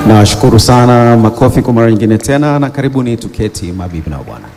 Nawashukuru sana, makofi kwa mara nyingine tena, na karibuni tuketi, mabibi na bwana.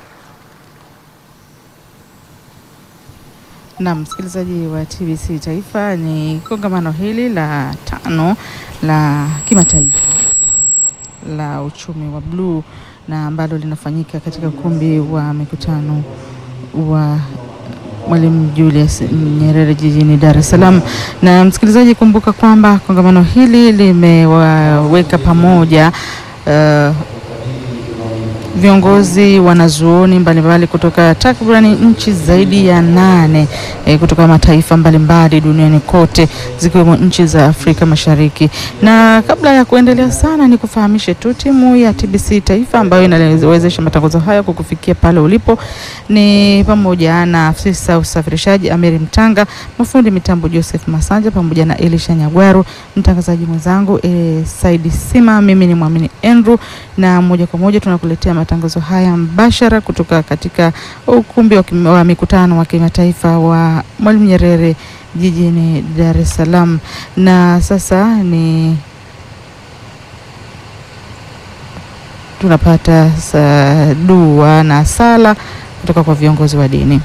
Na msikilizaji wa TBC Taifa, ni kongamano hili la tano la kimataifa la uchumi wa bluu na ambalo linafanyika katika ukumbi wa mikutano wa Mwalimu Julius Nyerere jijini Dar es Salaam. Na msikilizaji, kumbuka kwamba kongamano hili limewaweka pamoja uh, viongozi wanazuoni mbalimbali kutoka takribani nchi zaidi ya nane eh, kutoka mataifa mbalimbali duniani kote zikiwemo nchi za Afrika Mashariki. Na kabla ya kuendelea sana, ni kufahamishe tu timu ya TBC Taifa ambayo inawezesha matangazo haya kukufikia pale ulipo ni pamoja na afisa usafirishaji Amiri Mtanga, mafundi mitambo Joseph Masanja pamoja na Elisha Nyagwaru, mtangazaji mwenzangu eh, Saidi Sima, mimi ni Mwamini Andrew, na moja kwa moja tunakuletea matangazo haya mbashara kutoka katika ukumbi wa, kim- wa mikutano wa kimataifa wa Mwalimu Nyerere jijini Dar es Salaam. Na sasa ni tunapata sa, dua na sala kutoka kwa viongozi wa dini.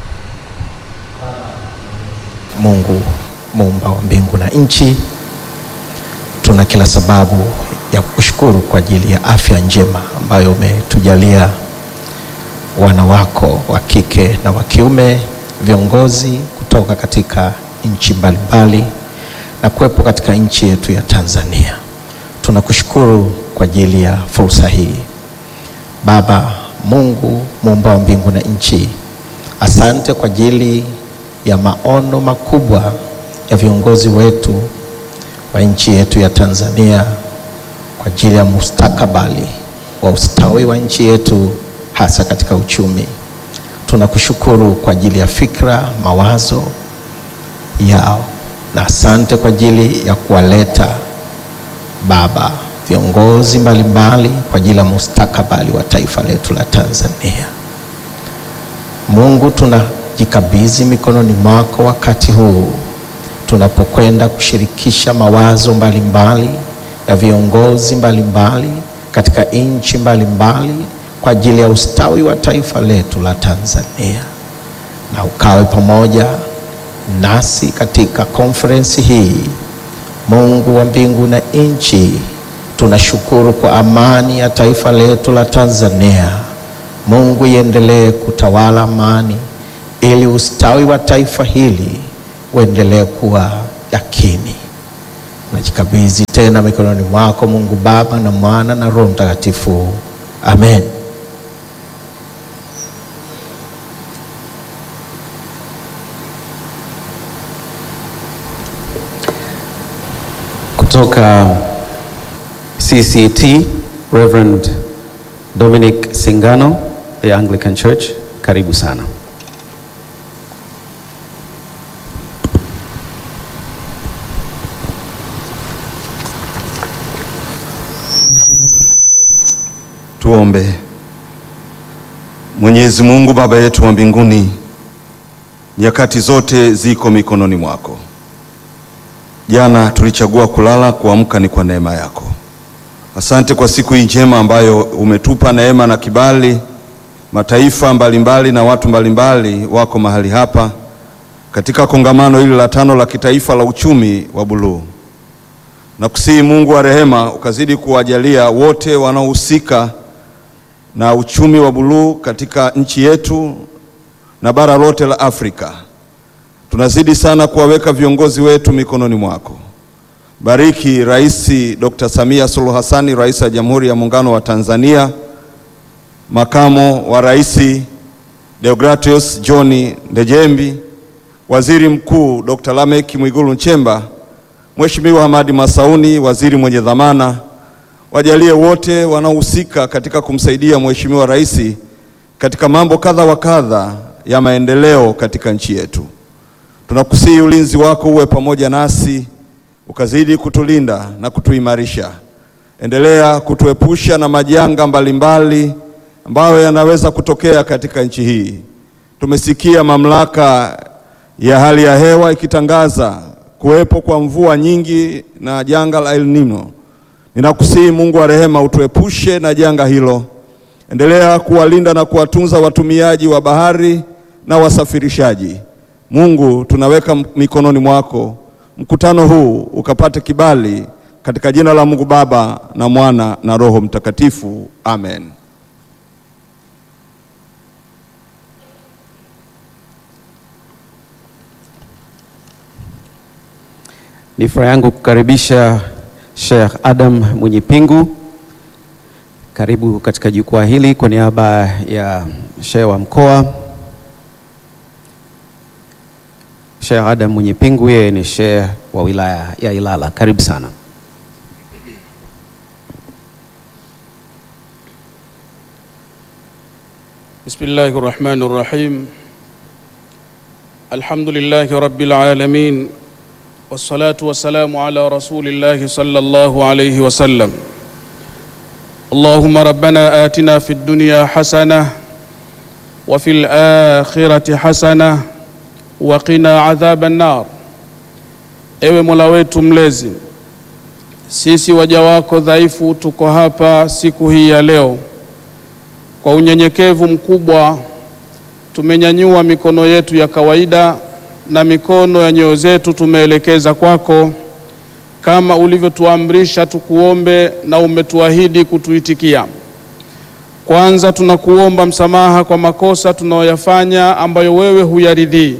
Mungu muumba wa mbingu na nchi, tuna kila sababu ya kushukuru kwa ajili ya afya njema ambayo umetujalia wana wako wa kike na wa kiume, viongozi kutoka katika nchi mbalimbali na kuwepo katika nchi yetu ya Tanzania. Tunakushukuru kwa ajili ya fursa hii. Baba Mungu muumba wa mbingu na nchi, asante kwa ajili ya maono makubwa ya viongozi wetu wa nchi yetu ya Tanzania kwa ajili ya mustakabali wa ustawi wa nchi yetu hasa katika uchumi. Tunakushukuru kwa ajili ya fikra, mawazo yao na asante kwa ajili ya kuwaleta Baba viongozi mbalimbali kwa ajili ya mustakabali wa taifa letu la Tanzania. Mungu, tunajikabidhi mikononi mwako wakati huu tunapokwenda kushirikisha mawazo mbalimbali ya viongozi mbalimbali katika nchi mbalimbali kwa ajili ya ustawi wa taifa letu la Tanzania, na ukawe pamoja nasi katika konferensi hii. Mungu wa mbingu na nchi, tunashukuru kwa amani ya taifa letu la Tanzania. Mungu, iendelee kutawala amani ili ustawi wa taifa hili uendelee kuwa yakini. Najikabidhi tena mikononi mwako Mungu Baba na Mwana na Roho Mtakatifu. Amen. Kutoka CCT, Reverend Dominic Singano, the Anglican Church, karibu sana. Tuombe. Mwenyezi Mungu Baba yetu wa mbinguni, nyakati zote ziko mikononi mwako. Jana tulichagua kulala, kuamka ni kwa neema yako. Asante kwa siku hii njema ambayo umetupa neema na kibali. Mataifa mbalimbali na watu mbalimbali wako mahali hapa katika kongamano hili la tano la kitaifa la uchumi wa buluu na kusihi Mungu wa rehema ukazidi kuwajalia wote wanaohusika na uchumi wa buluu katika nchi yetu na bara lote la Afrika. Tunazidi sana kuwaweka viongozi wetu mikononi mwako. Bariki Rais Dr. Samia Suluhu Hassani, Rais wa Jamhuri ya Muungano wa Tanzania, Makamo wa Rais Deogratius John Ndejembi, Waziri Mkuu Dr. Lameck Mwigulu Nchemba, Mheshimiwa Hamadi Masauni, waziri mwenye dhamana, wajalie wote wanaohusika katika kumsaidia Mheshimiwa Rais katika mambo kadha wa kadha ya maendeleo katika nchi yetu. Tunakusihi ulinzi wako uwe pamoja nasi, ukazidi kutulinda na kutuimarisha. Endelea kutuepusha na majanga mbalimbali ambayo yanaweza kutokea katika nchi hii. Tumesikia mamlaka ya hali ya hewa ikitangaza kuwepo kwa mvua nyingi na janga la El Nino. Ninakusihi Mungu wa rehema, utuepushe na janga hilo. Endelea kuwalinda na kuwatunza watumiaji wa bahari na wasafirishaji. Mungu, tunaweka mikononi mwako mkutano huu ukapate kibali katika jina la Mungu Baba na Mwana na Roho Mtakatifu. Amen. Ni furaha yangu kukaribisha Sheikh Adam Mwenyipingu. Karibu katika jukwaa hili kwa niaba ya Sheikh wa mkoa. Sheikh Adam Mwenyipingu yeye ni Sheikh wa wilaya ya Ilala. Karibu sana. بسم الله الرحمن الرحيم الحمد لله رب العالمين والصلاة والسلام على رسول الله صلى الله عليه وسلم اللهم ربنا آتنا في الدنيا حسنة وفي الآخرة حسنة وقنا عذاب النار Ewe Mola wetu mlezi, sisi waja wako dhaifu tuko hapa siku hii ya leo kwa unyenyekevu mkubwa tumenyanyua mikono yetu ya kawaida na mikono ya nyoyo zetu tumeelekeza kwako, kama ulivyotuamrisha tukuombe na umetuahidi kutuitikia. Kwanza tunakuomba msamaha kwa makosa tunayoyafanya ambayo wewe huyaridhii,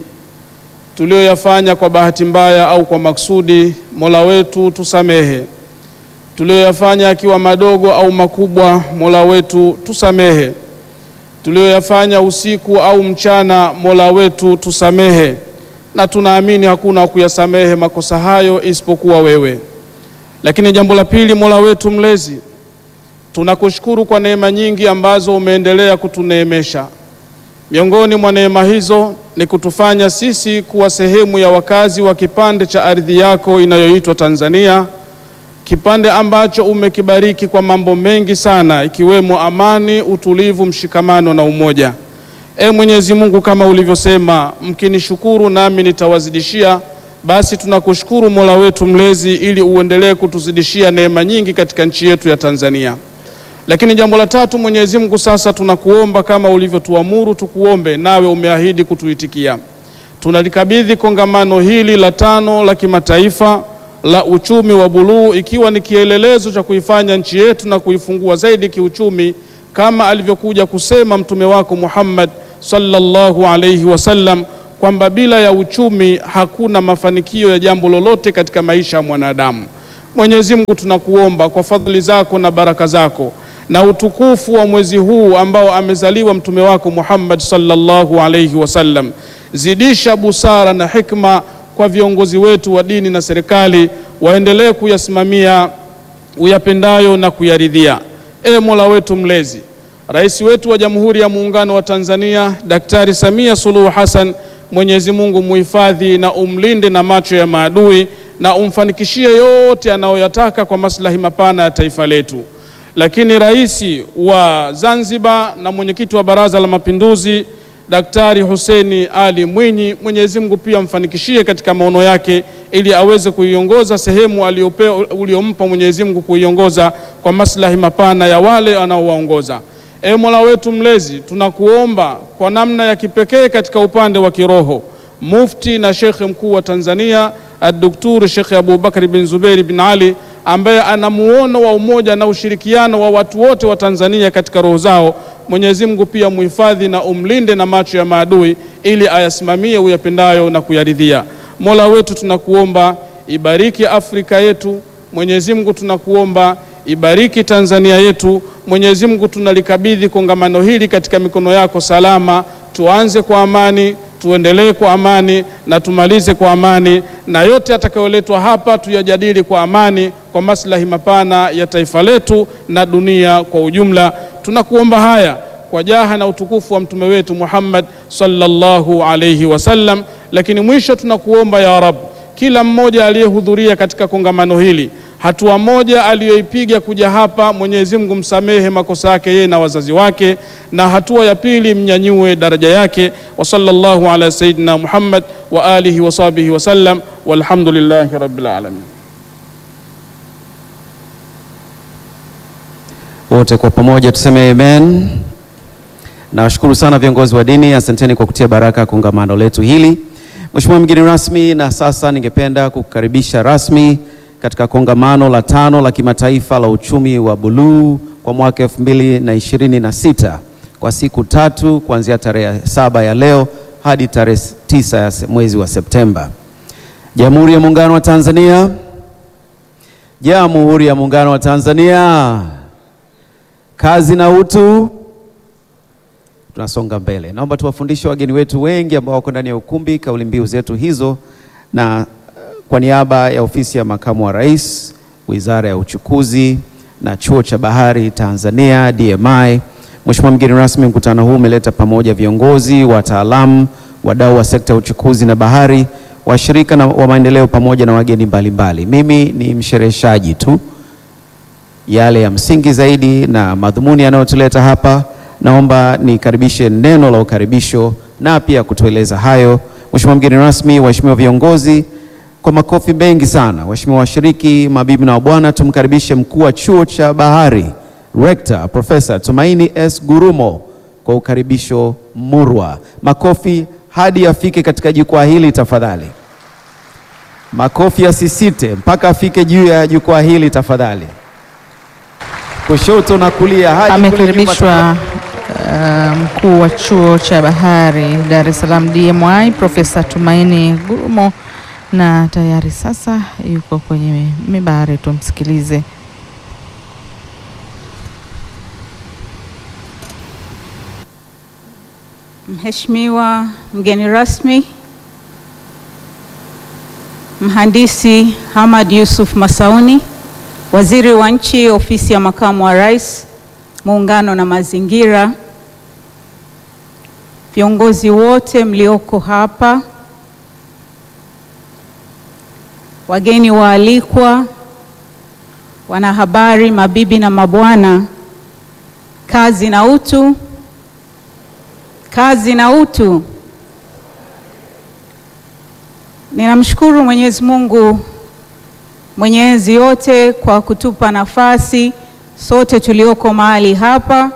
tulioyafanya kwa bahati mbaya au kwa maksudi. Mola wetu tusamehe. Tulioyafanya akiwa madogo au makubwa, Mola wetu tusamehe. Tulioyafanya usiku au mchana, Mola wetu tusamehe, na tunaamini hakuna wa kuyasamehe makosa hayo isipokuwa wewe. Lakini jambo la pili, Mola wetu mlezi, tunakushukuru kwa neema nyingi ambazo umeendelea kutuneemesha. Miongoni mwa neema hizo ni kutufanya sisi kuwa sehemu ya wakazi wa kipande cha ardhi yako inayoitwa Tanzania, kipande ambacho umekibariki kwa mambo mengi sana, ikiwemo amani, utulivu, mshikamano na umoja. E Mwenyezi Mungu, kama ulivyosema, mkinishukuru nami nitawazidishia. Basi tunakushukuru Mola wetu mlezi, ili uendelee kutuzidishia neema nyingi katika nchi yetu ya Tanzania. Lakini jambo la tatu, Mwenyezi Mungu, sasa tunakuomba kama ulivyotuamuru tukuombe, nawe umeahidi kutuitikia. Tunalikabidhi kongamano hili la tano la kimataifa la uchumi wa buluu, ikiwa ni kielelezo cha kuifanya nchi yetu na kuifungua zaidi kiuchumi, kama alivyokuja kusema mtume wako Muhammad sallallahu alayhi wasallam kwamba bila ya uchumi hakuna mafanikio ya jambo lolote katika maisha ya mwanadamu. Mwenyezi Mungu, tunakuomba kwa fadhili zako na baraka zako na utukufu wa mwezi huu ambao amezaliwa mtume wako Muhammad sallallahu alayhi wasallam, zidisha busara na hikma kwa viongozi wetu wa dini na serikali, waendelee kuyasimamia uyapendayo na kuyaridhia. E Mola wetu mlezi, rais wetu wa Jamhuri ya Muungano wa Tanzania Daktari Samia Suluhu Hassan, Mwenyezi Mungu muhifadhi na umlinde na macho ya maadui na umfanikishie yote anayoyataka kwa maslahi mapana ya taifa letu. Lakini rais wa Zanzibar na mwenyekiti wa Baraza la Mapinduzi Daktari Hussein Ali Mwinyi, Mwenyezi Mungu pia mfanikishie katika maono yake ili aweze kuiongoza sehemu uliompa Mwenyezi Mungu kuiongoza kwa maslahi mapana ya wale anaowaongoza. E Mola wetu mlezi, tunakuomba kwa namna ya kipekee katika upande wa kiroho, Mufti na Shekhe mkuu wa Tanzania Ad-Doktor Shekhe Abubakar bin Zuberi bin Ali ambaye ana muono wa umoja na ushirikiano wa watu wote wa Tanzania katika roho zao. Mwenyezi Mungu pia muhifadhi na umlinde na macho ya maadui ili ayasimamie uyapendayo na kuyaridhia. Mola wetu tunakuomba ibariki Afrika yetu. Mwenyezi Mungu tunakuomba ibariki Tanzania yetu. Mwenyezi Mungu tunalikabidhi kongamano hili katika mikono yako salama. Tuanze kwa amani, tuendelee kwa amani na tumalize kwa amani, na yote yatakayoletwa hapa tuyajadili kwa amani kwa maslahi mapana ya taifa letu na dunia kwa ujumla. Tunakuomba haya kwa jaha na utukufu wa mtume wetu Muhammad sallallahu alayhi wasallam. Lakini mwisho tunakuomba ya Rab, kila mmoja aliyehudhuria katika kongamano hili hatua moja aliyoipiga kuja hapa, Mwenyezi Mungu msamehe makosa yake yeye na wazazi wake, na hatua ya pili mnyanyue daraja yake. Wa sallallahu ala sayyidina Muhammad wa alihi wa sahbihi wasallam, walhamdulillahi rabbil alamin. Wote kwa pamoja tuseme amen. Nawashukuru sana viongozi wa dini, asanteni kwa kutia baraka kongamano letu hili. Mheshimiwa mgeni rasmi, na sasa ningependa kukukaribisha rasmi katika kongamano la tano la kimataifa la uchumi wa buluu kwa mwaka 2026 kwa siku tatu kuanzia tarehe saba ya leo hadi tarehe tisa ya se- mwezi wa Septemba. Jamhuri ya Muungano wa Tanzania. Jamhuri ya Muungano wa Tanzania. Kazi na utu. Tunasonga mbele. Naomba tuwafundishe wageni wetu wengi ambao wako ndani ya ukumbi kauli mbiu zetu hizo, na eh, kwa niaba ya ofisi ya makamu wa rais, wizara ya uchukuzi na chuo cha bahari Tanzania DMI, Mheshimiwa mgeni rasmi, mkutano huu umeleta pamoja viongozi, wataalamu, wadau wa sekta ya uchukuzi na bahari, washirika na wa maendeleo pamoja na wageni mbalimbali. Mimi ni mshereheshaji tu yale ya msingi zaidi na madhumuni yanayotuleta hapa. Naomba nikaribishe neno la ukaribisho na pia kutueleza hayo, Mheshimiwa mgeni rasmi, waheshimiwa viongozi, kwa makofi mengi sana, waheshimiwa washiriki, mabibi na wabwana, tumkaribishe mkuu wa chuo cha bahari Rector Profesa Tumaini S. Gurumo kwa ukaribisho murwa. Makofi hadi afike katika jukwaa hili tafadhali. Makofi yasisite mpaka afike juu ya jukwaa hili tafadhali. Kushoto na kulia hadi kule nyuma Amekaribishwa uh, mkuu wa chuo cha bahari Dar es Salaam DMI Profesa Tumaini Gurumo, na tayari sasa yuko kwenye mibari, tumsikilize. Mheshimiwa mgeni rasmi, Mhandisi Hamad Yusuf Masauni, Waziri wa Nchi, Ofisi ya Makamu wa Rais, Muungano na Mazingira, viongozi wote mlioko hapa, wageni waalikwa, wanahabari, mabibi na mabwana, kazi na utu. Kazi na utu. Ninamshukuru Mwenyezi Mungu Mwenyezi yote kwa kutupa nafasi sote tulioko mahali hapa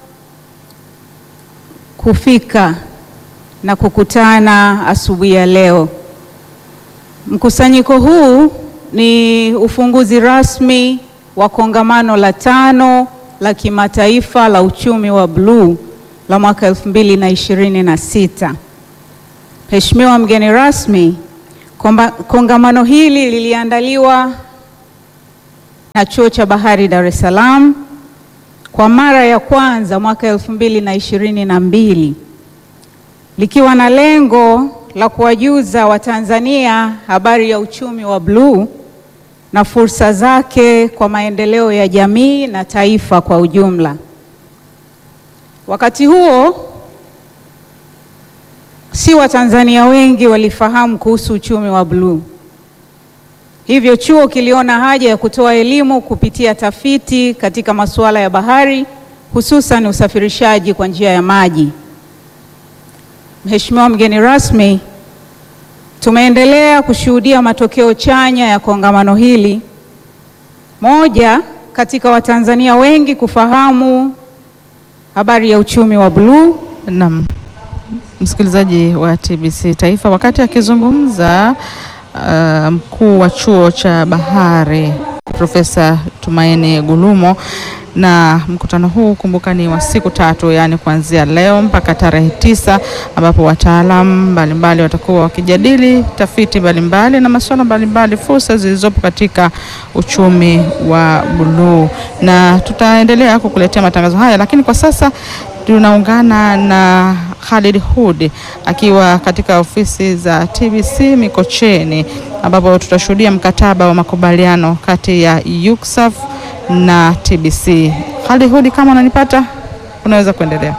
kufika na kukutana asubuhi ya leo. Mkusanyiko huu ni ufunguzi rasmi wa kongamano la tano la kimataifa la uchumi wa bluu la mwaka 2026. Mheshimiwa mgeni rasmi, komba- kongamano hili liliandaliwa na Chuo cha Bahari Dar es Salaam kwa mara ya kwanza mwaka 2022 likiwa na lengo la kuwajuza Watanzania habari ya uchumi wa bluu na fursa zake kwa maendeleo ya jamii na taifa kwa ujumla. Wakati huo si Watanzania wengi walifahamu kuhusu uchumi wa bluu. Hivyo chuo kiliona haja ya kutoa elimu kupitia tafiti katika masuala ya bahari, hususan usafirishaji kwa njia ya maji. Mheshimiwa mgeni rasmi, tumeendelea kushuhudia matokeo chanya ya kongamano hili. Moja, katika Watanzania wengi kufahamu habari ya uchumi wa bluu. Naam, msikilizaji wa TBC Taifa, wakati akizungumza uh, mkuu wa chuo cha bahari Profesa Tumaini Gulumo, na mkutano huu kumbuka ni wa siku tatu, yaani kuanzia leo mpaka tarehe tisa, ambapo wataalamu mbalimbali watakuwa wakijadili tafiti mbalimbali na masuala mbalimbali, fursa zilizopo katika uchumi wa buluu, na tutaendelea kukuletea matangazo haya, lakini kwa sasa tunaungana na Khalid Hud akiwa katika ofisi za TBC Mikocheni ambapo tutashuhudia mkataba wa makubaliano kati ya UCSAF na TBC. Khalid Hud, kama unanipata unaweza kuendelea.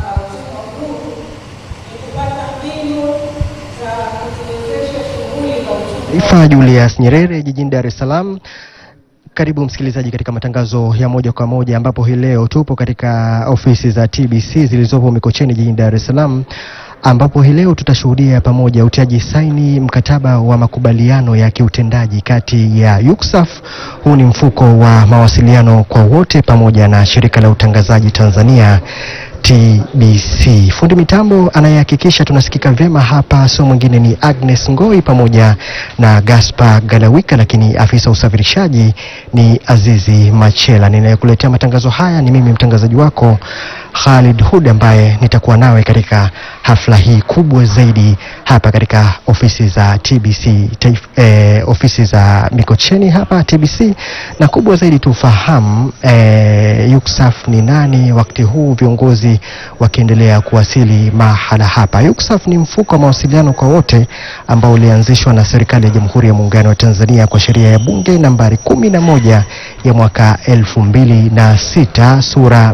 Taifa Julius Nyerere jijini Dar es Salaam. Karibu msikilizaji katika matangazo ya moja kwa moja ambapo hii leo tupo katika ofisi za TBC zilizopo Mikocheni jijini Dar es Salaam ambapo hii leo tutashuhudia pamoja utiaji saini mkataba wa makubaliano ya kiutendaji kati ya UCSAF, huu ni mfuko wa mawasiliano kwa wote, pamoja na shirika la utangazaji Tanzania TBC. Fundi mitambo anayehakikisha tunasikika vyema hapa sio mwingine ni Agnes Ngoi pamoja na Gaspar Galawika, lakini afisa usafirishaji ni Azizi Machela. Ninayekuletea matangazo haya ni mimi mtangazaji wako Khalid Hud ambaye nitakuwa nawe katika hafla hii kubwa zaidi hapa katika ofisi za TBC taif, eh, ofisi za Mikocheni hapa TBC, na kubwa zaidi tufahamu eh, UCSAF ni nani, wakati huu viongozi wakiendelea kuwasili mahala hapa. UCSAF ni mfuko wa mawasiliano kwa wote ambao ulianzishwa na serikali ya Jamhuri ya Muungano wa Tanzania kwa sheria ya Bunge nambari kumi na moja ya mwaka elfu mbili na sita sura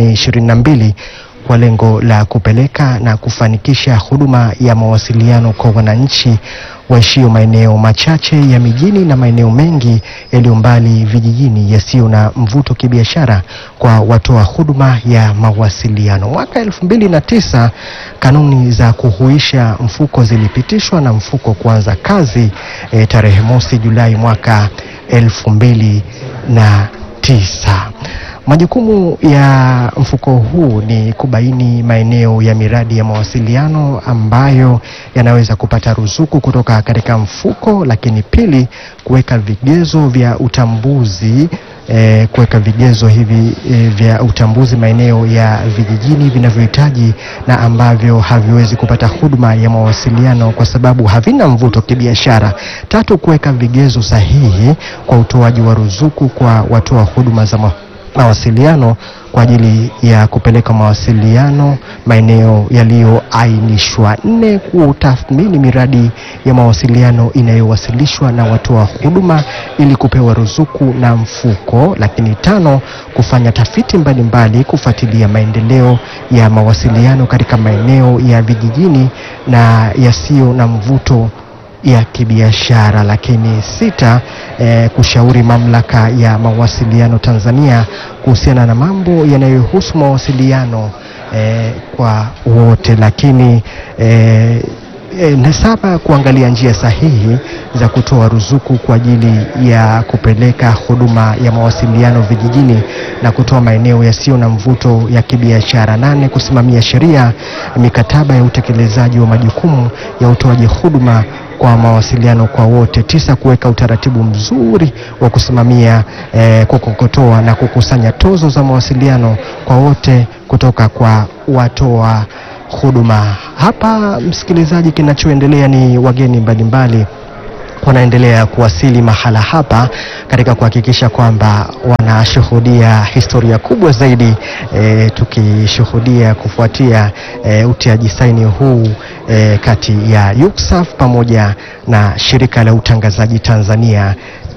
422 kwa lengo la kupeleka na kufanikisha huduma ya mawasiliano kwa wananchi waishio maeneo machache ya mijini na maeneo mengi yaliyo mbali vijijini yasiyo na mvuto kibiashara kwa watoa huduma ya mawasiliano. Mwaka elfu mbili na tisa kanuni za kuhuisha mfuko zilipitishwa na mfuko kuanza kazi e, tarehe mosi Julai mwaka elfu mbili na tisa. Majukumu ya mfuko huu ni kubaini maeneo ya miradi ya mawasiliano ambayo yanaweza kupata ruzuku kutoka katika mfuko, lakini pili, kuweka vigezo vya utambuzi eh, kuweka vigezo hivi eh, vya utambuzi maeneo ya vijijini vinavyohitaji na ambavyo haviwezi kupata huduma ya mawasiliano kwa sababu havina mvuto kibiashara. Tatu, kuweka vigezo sahihi kwa utoaji wa ruzuku kwa watoa huduma za ma mawasiliano kwa ajili ya kupeleka mawasiliano maeneo yaliyoainishwa. Nne, kutathmini miradi ya mawasiliano inayowasilishwa na watoa huduma ili kupewa ruzuku na mfuko. Lakini tano, kufanya tafiti mbalimbali kufuatilia maendeleo ya mawasiliano katika maeneo ya vijijini na yasiyo na mvuto ya kibiashara. Lakini sita, eh, kushauri mamlaka ya mawasiliano Tanzania kuhusiana na mambo yanayohusu mawasiliano eh, kwa wote. Lakini eh, E, na saba kuangalia njia sahihi za kutoa ruzuku kwa ajili ya kupeleka huduma ya mawasiliano vijijini na kutoa maeneo yasiyo na mvuto ya kibiashara. Nane, kusimamia sheria, mikataba ya utekelezaji wa majukumu ya utoaji huduma kwa mawasiliano kwa wote. Tisa, kuweka utaratibu mzuri wa kusimamia eh, kukokotoa na kukusanya tozo za mawasiliano kwa wote kutoka kwa watoa huduma. Hapa msikilizaji, kinachoendelea ni wageni mbalimbali wanaendelea kuwasili mahala hapa katika kuhakikisha kwamba wanashuhudia historia kubwa zaidi e, tukishuhudia kufuatia e, utiaji saini huu e, kati ya UCSAF pamoja na shirika la utangazaji Tanzania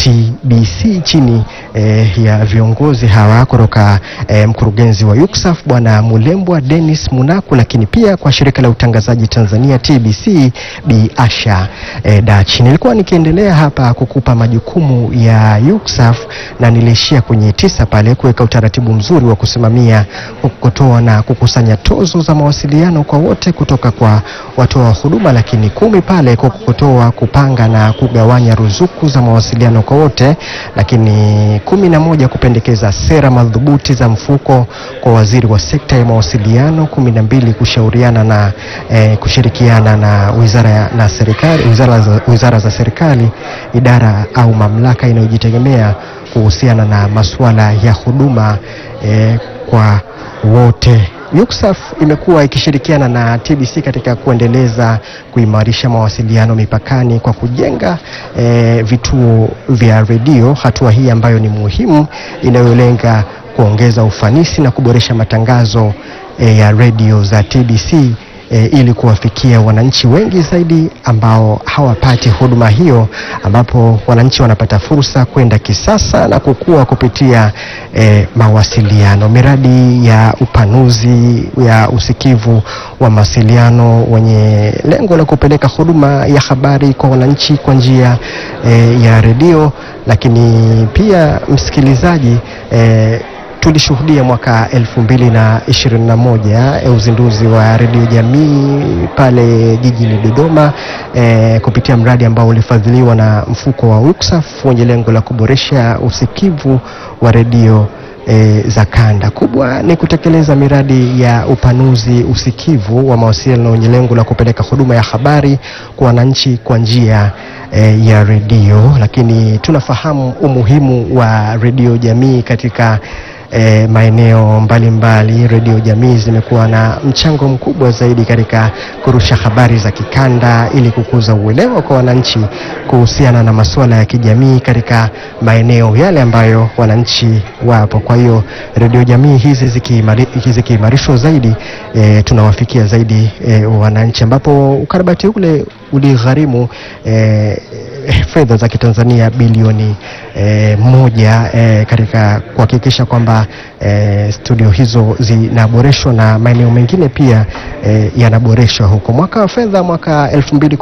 TBC chini eh, ya viongozi hawa kutoka eh, mkurugenzi wa UCSAF Bwana Mulembwa Dennis Munaku, lakini pia kwa shirika la utangazaji Tanzania TBC Bi Asha eh, Dachi. Nilikuwa nikiendelea hapa kukupa majukumu ya UCSAF na niliishia kwenye tisa pale, kuweka utaratibu mzuri wa kusimamia, kutoa na kukusanya tozo za mawasiliano kwa wote kutoka kwa watoa huduma, lakini kumi pale kukotoa, kupanga na kugawanya ruzuku za mawasiliano kwa wote, lakini kumi na moja kupendekeza sera madhubuti za mfuko kwa waziri wa sekta ya mawasiliano. kumi na mbili kushauriana na eh, kushirikiana na wizara ya- na serikali wizara za, wizara za serikali, idara au mamlaka inayojitegemea kuhusiana na masuala ya huduma eh, kwa wote. UCSAF imekuwa ikishirikiana na TBC katika kuendeleza kuimarisha mawasiliano mipakani kwa kujenga eh, vituo vya redio, hatua hii ambayo ni muhimu inayolenga kuongeza ufanisi na kuboresha matangazo eh, ya redio za TBC e, ili kuwafikia wananchi wengi zaidi ambao hawapati huduma hiyo, ambapo wananchi wanapata fursa kwenda kisasa na kukua kupitia e, mawasiliano. Miradi ya upanuzi ya usikivu wa mawasiliano wenye lengo la kupeleka huduma ya habari kwa wananchi kwa njia e, ya redio, lakini pia msikilizaji e, tulishuhudia mwaka 2021 eh, uzinduzi wa redio jamii pale jijini Dodoma eh, kupitia mradi ambao ulifadhiliwa na mfuko wa UCSAF wenye lengo la kuboresha usikivu wa redio e, za kanda. Kubwa ni kutekeleza miradi ya upanuzi usikivu wa mawasiliano yenye lengo la kupeleka huduma ya habari kwa wananchi kwa njia e, ya redio, lakini tunafahamu umuhimu wa redio jamii katika E, maeneo mbalimbali redio jamii zimekuwa na mchango mkubwa zaidi katika kurusha habari za kikanda ili kukuza uelewa kwa wananchi kuhusiana na masuala ya kijamii katika maeneo yale ambayo wananchi wapo. Kwa hiyo redio jamii hizi zikiimari- zikiimarishwa zaidi e, tunawafikia zaidi e, wananchi, ambapo ukarabati ule uligharimu e, fedha za kitanzania bilioni e, moja e, katika kuhakikisha kwamba e, studio hizo zinaboreshwa na maeneo mengine pia e, yanaboreshwa huko. Mwaka wa fedha mwaka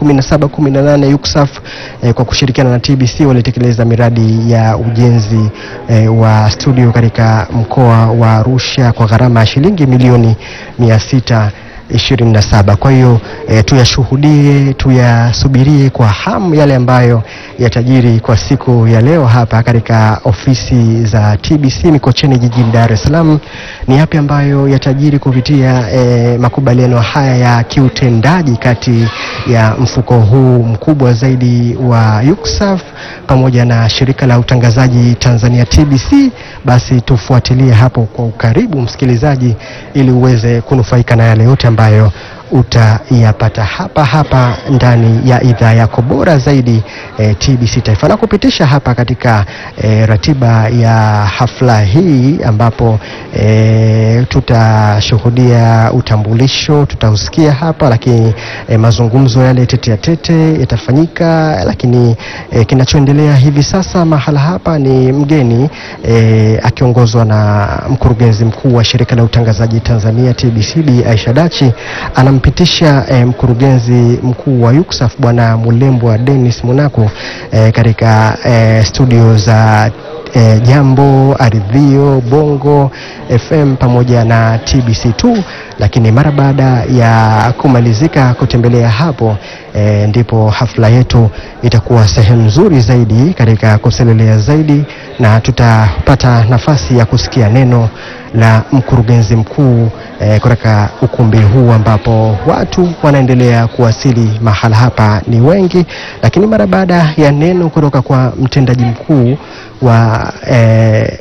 2017-18 UCSAF e, kwa kushirikiana na TBC walitekeleza miradi ya ujenzi e, wa studio katika mkoa wa Arusha kwa gharama ya shilingi milioni mia sita 27. Kwa hiyo e, tuyashuhudie, tuyasubirie kwa hamu yale ambayo yatajiri kwa siku ya leo hapa katika ofisi za TBC Mikocheni jijini Dar es Salaam. Ni yapi ambayo yatajiri kupitia e, makubaliano haya ya kiutendaji kati ya mfuko huu mkubwa zaidi wa UCSAF pamoja na shirika la utangazaji Tanzania TBC? Basi tufuatilie hapo kwa ukaribu, msikilizaji, ili uweze kunufaika na yale yote ambayo utayapata hapa hapa ndani ya idhaa yako bora zaidi eh, TBC Taifa na kupitisha hapa katika eh, ratiba ya hafla hii ambapo eh, tutashuhudia utambulisho tutausikia hapa, lakini eh, mazungumzo yale tete ya tete yatafanyika, lakini eh, kinachoendelea hivi sasa mahala hapa ni mgeni eh, akiongozwa na mkurugenzi mkuu wa shirika la utangazaji Tanzania TBC Bi Aisha Dachi anampitisha eh, mkurugenzi mkuu wa UCSAF Bwana Mulembwa Dennis Munako eh, katika eh, studio za eh, Jambo, Aridhio, Bongo FM pamoja na TBC2, lakini mara baada ya kumalizika kutembelea hapo e, ndipo hafla yetu itakuwa sehemu nzuri zaidi katika kuselelea zaidi, na tutapata nafasi ya kusikia neno la mkurugenzi mkuu e, kutoka ukumbi huu ambapo watu wanaendelea kuwasili mahala hapa ni wengi, lakini mara baada ya neno kutoka kwa mtendaji mkuu wa e,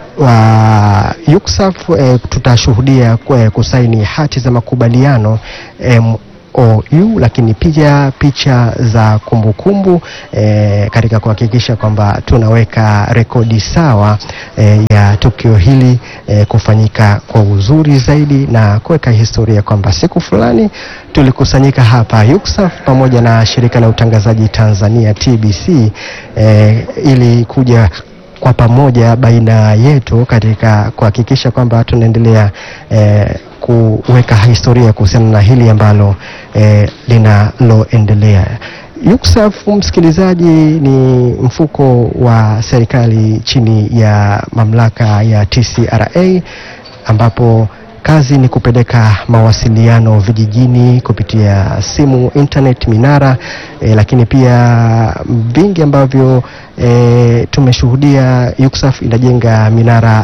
wa UCSAF e, tutashuhudia kwe- kusaini hati za makubaliano MOU, lakini pia picha za kumbukumbu e, katika kuhakikisha kwamba tunaweka rekodi sawa e, ya tukio hili e, kufanyika kwa uzuri zaidi na kuweka historia kwamba siku fulani tulikusanyika hapa UCSAF pamoja na shirika la utangazaji Tanzania TBC e, ili kuja kwa pamoja baina yetu katika kuhakikisha kwamba tunaendelea eh, kuweka historia kuhusiana na hili ambalo eh, linaloendelea. UCSAF msikilizaji, ni mfuko wa serikali chini ya mamlaka ya TCRA ambapo kazi ni kupeleka mawasiliano vijijini kupitia simu, internet, minara e, lakini pia vingi ambavyo e, tumeshuhudia UCSAF inajenga minara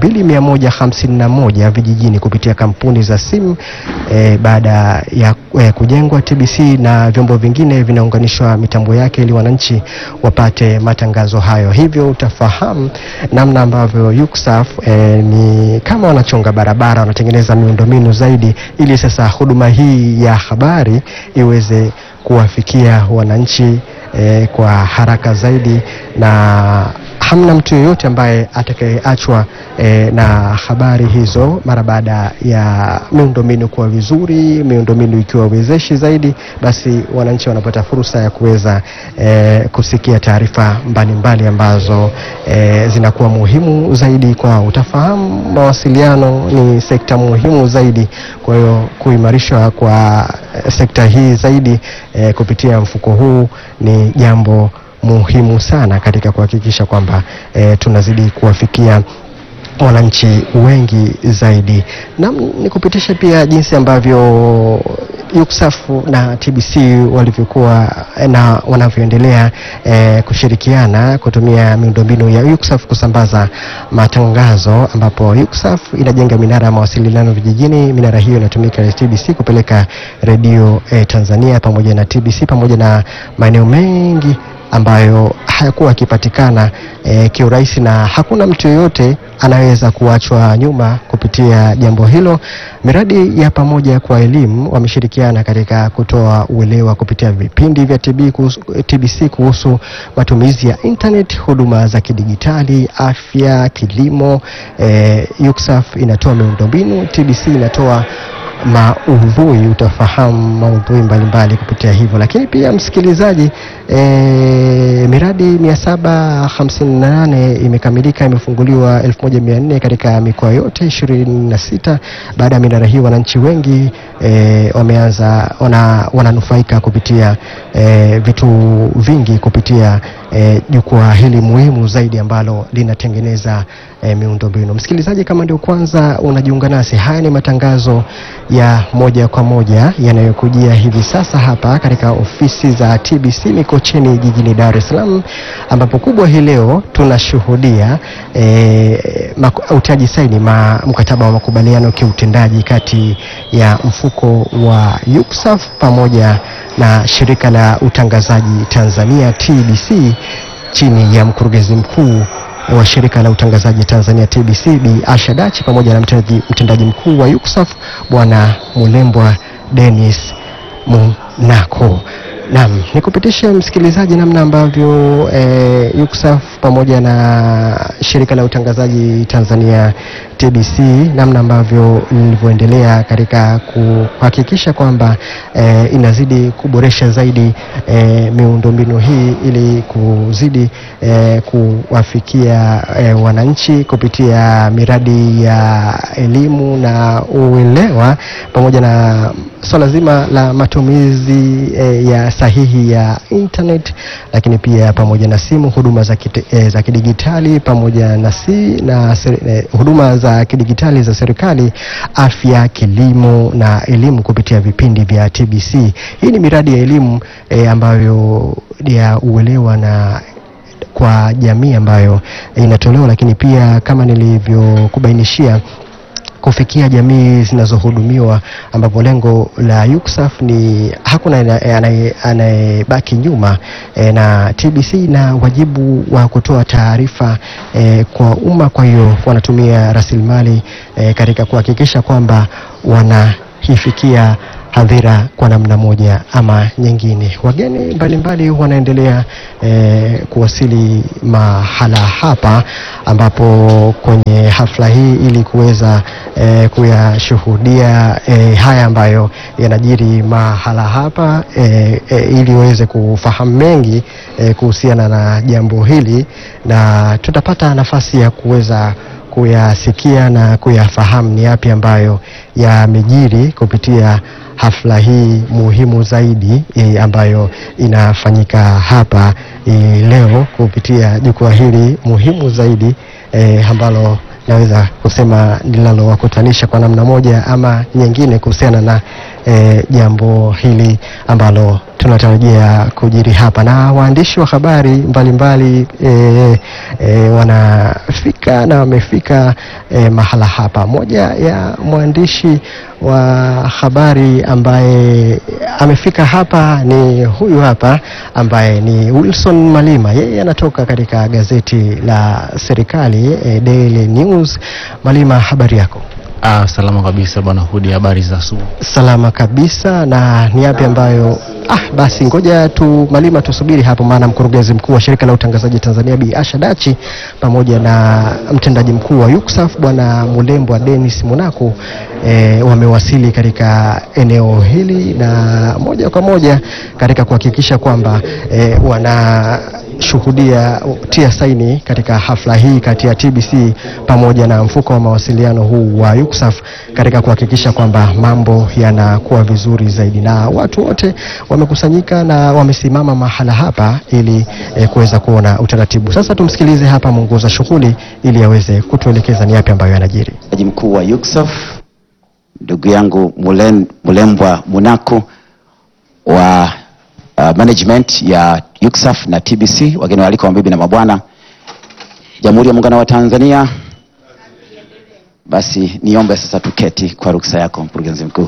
2151 vijijini kupitia kampuni za simu e, baada ya e, kujengwa TBC na vyombo vingine vinaunganishwa mitambo yake ili wananchi wapate matangazo hayo. Hivyo utafahamu namna ambavyo UCSAF e, ni kama wanachonga barabara, wanatengeneza miundombinu zaidi ili sasa huduma hii ya habari iweze kuwafikia wananchi eh, kwa haraka zaidi na hamna mtu yeyote ambaye atakayeachwa eh, na habari hizo mara baada ya miundombinu kuwa vizuri, miundombinu ikiwa wezeshi zaidi, basi wananchi wanapata fursa ya kuweza eh, kusikia taarifa mbalimbali ambazo eh, zinakuwa muhimu zaidi kwao. Utafahamu mawasiliano ni sekta muhimu zaidi, kwa hiyo kuimarishwa kwa eh, sekta hii zaidi eh, kupitia mfuko huu ni jambo muhimu sana katika kuhakikisha kwamba eh, tunazidi kuwafikia wananchi wengi zaidi. Na nikupitishe pia jinsi ambavyo UCSAF na TBC walivyokuwa na wanavyoendelea eh, kushirikiana kutumia miundombinu ya UCSAF kusambaza matangazo, ambapo UCSAF inajenga minara ya mawasiliano vijijini. Minara hiyo inatumika na TBC kupeleka redio eh, Tanzania pamoja na TBC pamoja na maeneo mengi ambayo hayakuwa yakipatikana e, kiurahisi na hakuna mtu yeyote anaweza kuachwa nyuma kupitia jambo hilo. Miradi ya pamoja kwa elimu wameshirikiana katika kutoa uelewa kupitia vipindi vya TB kuhusu, TBC kuhusu matumizi ya internet, huduma za kidigitali, afya, kilimo. E, UCSAF inatoa miundombinu, TBC inatoa maudhui utafahamu maudhui mbalimbali kupitia hivyo. Lakini pia msikilizaji, e, miradi 758 imekamilika, imefunguliwa 1400 katika mikoa yote 26. Baada ya minara hii, wananchi wengi e, wameanza wana, wananufaika kupitia e, vitu vingi kupitia jukwaa e, hili muhimu zaidi ambalo linatengeneza e, miundombinu. Msikilizaji, kama ndio kwanza unajiunga nasi, haya ni matangazo ya moja kwa moja yanayokujia hivi sasa hapa katika ofisi za TBC Mikocheni jijini Dar es Salaam, ambapo kubwa hii leo tunashuhudia e, utiaji saini ma, mkataba wa makubaliano kiutendaji kati ya mfuko wa UCSAF pamoja na shirika la utangazaji Tanzania TBC chini ya mkurugenzi mkuu wa shirika la utangazaji Tanzania TBC Bi Asha Dachi pamoja na mtendaji, mtendaji mkuu wa UCSAF Bwana Mulembwa Dennis Munako. Naam, nikupitishe msikilizaji namna ambavyo e, UCSAF pamoja na shirika la utangazaji Tanzania TBC namna ambavyo lilivyoendelea katika kuhakikisha kwamba e, inazidi kuboresha zaidi e, miundombinu hii ili kuzidi e, kuwafikia e, wananchi kupitia miradi ya elimu na uelewa pamoja na swala zima la matumizi e, ya sahihi ya internet, lakini pia pamoja na simu, huduma za, kite, e, za kidigitali pamoja na, si, na e, huduma za kidigitali za serikali, afya, kilimo na elimu kupitia vipindi vya TBC. Hii ni miradi ya elimu e, ambayo ya uelewa na kwa jamii ambayo inatolewa, lakini pia kama nilivyokubainishia kufikia jamii zinazohudumiwa ambapo lengo la UCSAF ni hakuna anayebaki nyuma e, na TBC na wajibu wa kutoa taarifa e, kwa umma. Kwa hiyo wanatumia rasilimali e, katika kuhakikisha kwamba wanaifikia hadhira kwa namna moja ama nyingine. Wageni mbalimbali mbali wanaendelea e, kuwasili mahala hapa ambapo kwenye hafla hii ili kuweza e, kuyashuhudia e, haya ambayo yanajiri mahala hapa e, e, ili waweze kufahamu mengi e, kuhusiana na jambo hili na tutapata nafasi ya kuweza kuyasikia na kuyafahamu ni yapi ambayo yamejiri kupitia hafla hii muhimu zaidi e, ambayo inafanyika hapa e, leo kupitia jukwaa hili muhimu zaidi e, ambalo naweza kusema linalowakutanisha kwa namna moja ama nyingine kuhusiana na e, jambo hili ambalo tunatarajia kujiri hapa, na waandishi wa habari mbalimbali e, e, wanafika na wamefika e, mahala hapa. Moja ya mwandishi wa habari ambaye amefika hapa ni huyu hapa ambaye ni Wilson Malima. Yeye anatoka katika gazeti la serikali e, Daily News. Malima, habari yako? Ah, salama kabisa bwana Hudi, habari za asubuhi? Salama kabisa. Na ni yapi ambayo ah, basi ngoja tu Malima tusubiri hapo, maana mkurugenzi mkuu wa shirika la utangazaji Tanzania Bi Asha Dachi pamoja na mtendaji mkuu wa UCSAF bwana Mulembwa Dennis Munaku e, wamewasili katika eneo hili na moja kwa moja katika kuhakikisha kwamba e, wana tumeshuhudia tia saini katika hafla hii kati ya TBC pamoja na mfuko wa mawasiliano huu wa UCSAF katika kuhakikisha kwamba mambo yanakuwa vizuri zaidi, na watu wote wamekusanyika na wamesimama mahala hapa ili eh, kuweza kuona utaratibu. Sasa tumsikilize hapa mwongoza shughuli ili aweze kutuelekeza ni yapi ambayo yanajiri. Mtendaji mkuu wa UCSAF ndugu yangu Mulen, Mulembwa Munaku wa uh, management ya UCSAF na TBC, wageni waalikwa, mabibi na mabwana, Jamhuri ya Muungano wa Tanzania. Basi niombe sasa tuketi kwa ruksa yako mkurugenzi mkuu.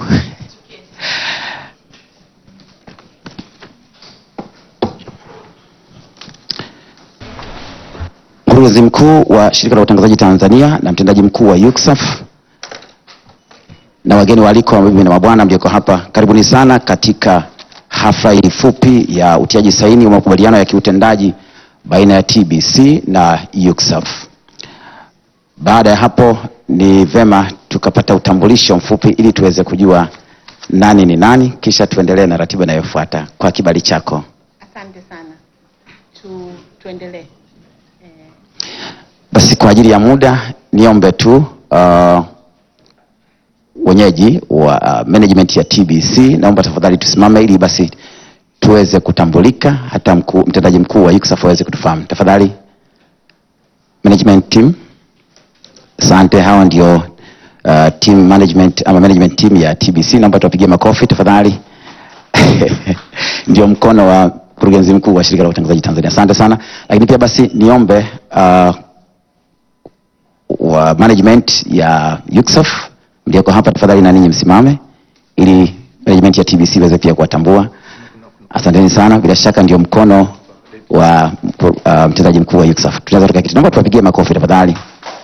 Mkurugenzi mkuu wa Shirika la Utangazaji Tanzania na mtendaji mkuu wa UCSAF na wageni waalikwa, mabibi na mabwana mlioko hapa, karibuni sana katika hafla hii fupi ya utiaji saini wa makubaliano ya kiutendaji baina ya TBC na UCSAF. Baada ya hapo, ni vema tukapata utambulisho mfupi ili tuweze kujua nani ni nani, kisha tuendelee na ratiba inayofuata. Kwa kibali chako. Asante sana. Tu, tuendelee. Basi kwa ajili ya muda niombe tu uh, wenyeji wa uh, management ya TBC, naomba tafadhali tusimame ili basi tuweze kutambulika, hata mkuu, mtendaji mkuu wa UCSAF aweze kutufahamu tafadhali. Management team, asante. Hawa ndio uh, team management ama management team ya TBC, naomba tuwapigie makofi tafadhali. Ndio mkono wa mkurugenzi mkuu wa shirika la utangazaji Tanzania, asante sana. Lakini pia basi niombe uh, wa management ya UCSAF mlioko hapa tafadhali, na ninyi msimame ili management ya TBC iweze pia kuwatambua. Asanteni sana, bila shaka ndio mkono wa uh, mtendaji mkuu wa UCSAF. Tunaweza tukaketi, naomba tuwapigie makofi tafadhali.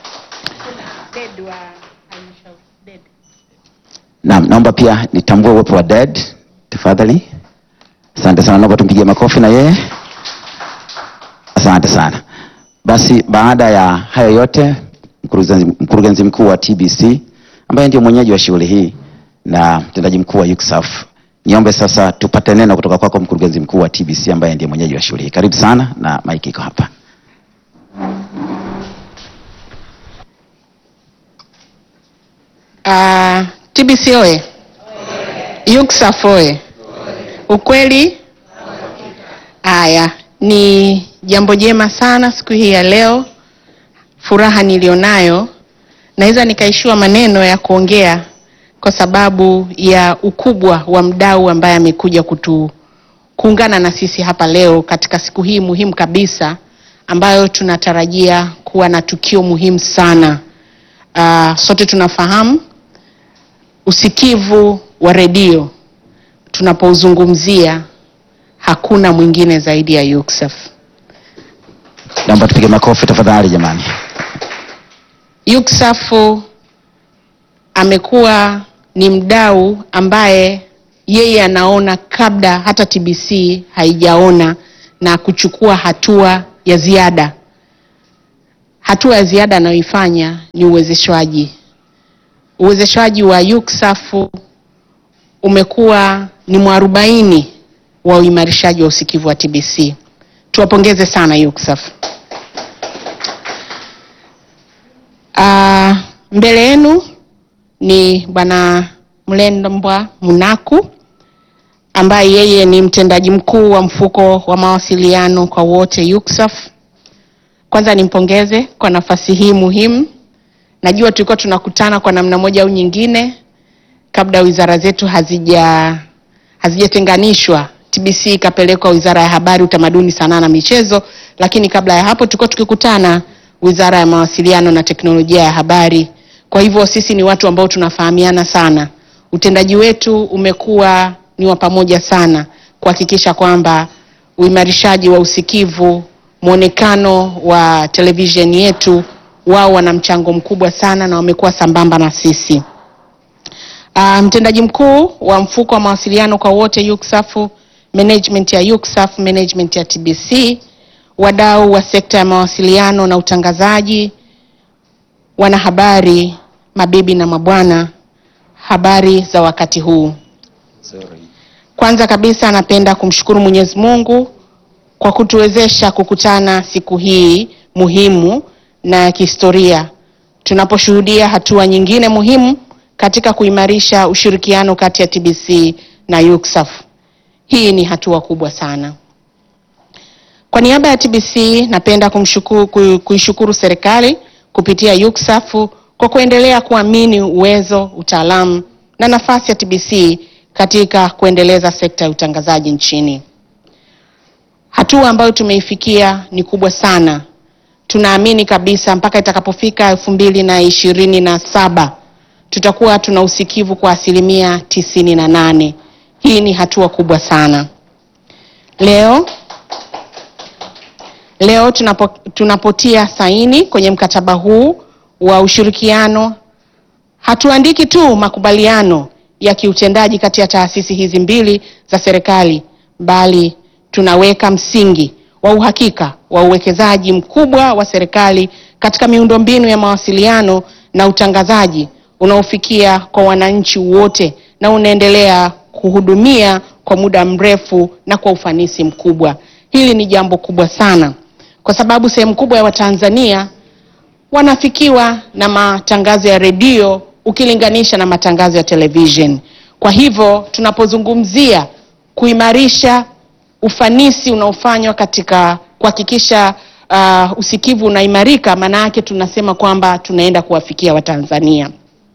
Naam, naomba pia nitambue uwepo wa DED tafadhali. Asante sana, naomba tumpigie makofi na yeye. Asante sana. Basi baada ya hayo yote, mkurugenzi, mkurugenzi mkuu wa TBC ambaye ndio mwenyeji wa shughuli hii na mtendaji mkuu wa UCSAF, niombe sasa tupate neno kutoka kwako mkurugenzi mkuu wa TBC ambaye ndiye mwenyeji wa shughuli hii. Karibu sana na maiki iko hapa. Uh, TBC oye! UCSAF oye! Ukweli haya ni jambo jema sana siku hii ya leo. Furaha nilionayo naweza nikaishiwa maneno ya kuongea kwa sababu ya ukubwa wa mdau ambaye amekuja kutu kuungana na sisi hapa leo katika siku hii muhimu kabisa ambayo tunatarajia kuwa na tukio muhimu sana. Uh, sote tunafahamu usikivu wa redio tunapouzungumzia hakuna mwingine zaidi ya UCSAF. Naomba tupige makofi tafadhali jamani. UCSAF amekuwa ni mdau ambaye yeye anaona kabla hata TBC haijaona na kuchukua hatua ya ziada. Hatua ya ziada anayoifanya ni uwezeshwaji. Uwezeshwaji wa UCSAF umekuwa ni mwarobaini wa uimarishaji wa usikivu wa TBC. Tuwapongeze sana UCSAF. Uh, mbele yenu ni Bwana Mlembwa Munaku ambaye yeye ni mtendaji mkuu wa mfuko wa mawasiliano kwa wote UCSAF. Kwanza nimpongeze kwa nafasi hii muhimu. Najua tulikuwa tunakutana kwa namna moja au nyingine kabla wizara zetu hazija hazijatenganishwa. TBC ikapelekwa Wizara ya Habari, Utamaduni, Sanaa na Michezo, lakini kabla ya hapo tulikuwa tukikutana Wizara ya Mawasiliano na Teknolojia ya Habari. Kwa hivyo sisi ni watu ambao tunafahamiana sana. Utendaji wetu umekuwa ni wa pamoja sana kuhakikisha kwamba uimarishaji wa usikivu, mwonekano wa televisheni yetu, wao wana mchango mkubwa sana na wamekuwa sambamba na sisi. Uh, mtendaji mkuu wa mfuko wa mawasiliano kwa wote UCSAF, management ya UCSAF, management ya TBC, wadau wa sekta ya mawasiliano na utangazaji, wanahabari, mabibi na mabwana, habari za wakati huu. Kwanza kabisa napenda kumshukuru Mwenyezi Mungu kwa kutuwezesha kukutana siku hii muhimu na ya kihistoria tunaposhuhudia hatua nyingine muhimu katika kuimarisha ushirikiano kati ya TBC na UCSAF. Hii ni hatua kubwa sana. Kwa niaba ya TBC napenda kumshukuru, ku- kuishukuru serikali kupitia UCSAF kwa kuendelea kuamini uwezo, utaalamu na nafasi ya TBC katika kuendeleza sekta ya utangazaji nchini. Hatua ambayo tumeifikia ni kubwa sana. Tunaamini kabisa mpaka itakapofika elfu mbili na ishirini na saba tutakuwa tuna usikivu kwa asilimia tisini na nane. Hii ni hatua kubwa sana. Leo leo tunapo, tunapotia saini kwenye mkataba huu wa ushirikiano hatuandiki tu makubaliano ya kiutendaji kati ya taasisi hizi mbili za serikali bali tunaweka msingi wa uhakika wa uwekezaji mkubwa wa serikali katika miundombinu ya mawasiliano na utangazaji unaofikia kwa wananchi wote na unaendelea kuhudumia kwa muda mrefu na kwa ufanisi mkubwa. Hili ni jambo kubwa sana kwa sababu sehemu kubwa ya Watanzania wanafikiwa na matangazo ya redio ukilinganisha na matangazo ya television. Kwa hivyo tunapozungumzia kuimarisha ufanisi unaofanywa katika kuhakikisha uh, usikivu unaimarika, maana yake tunasema kwamba tunaenda kuwafikia Watanzania.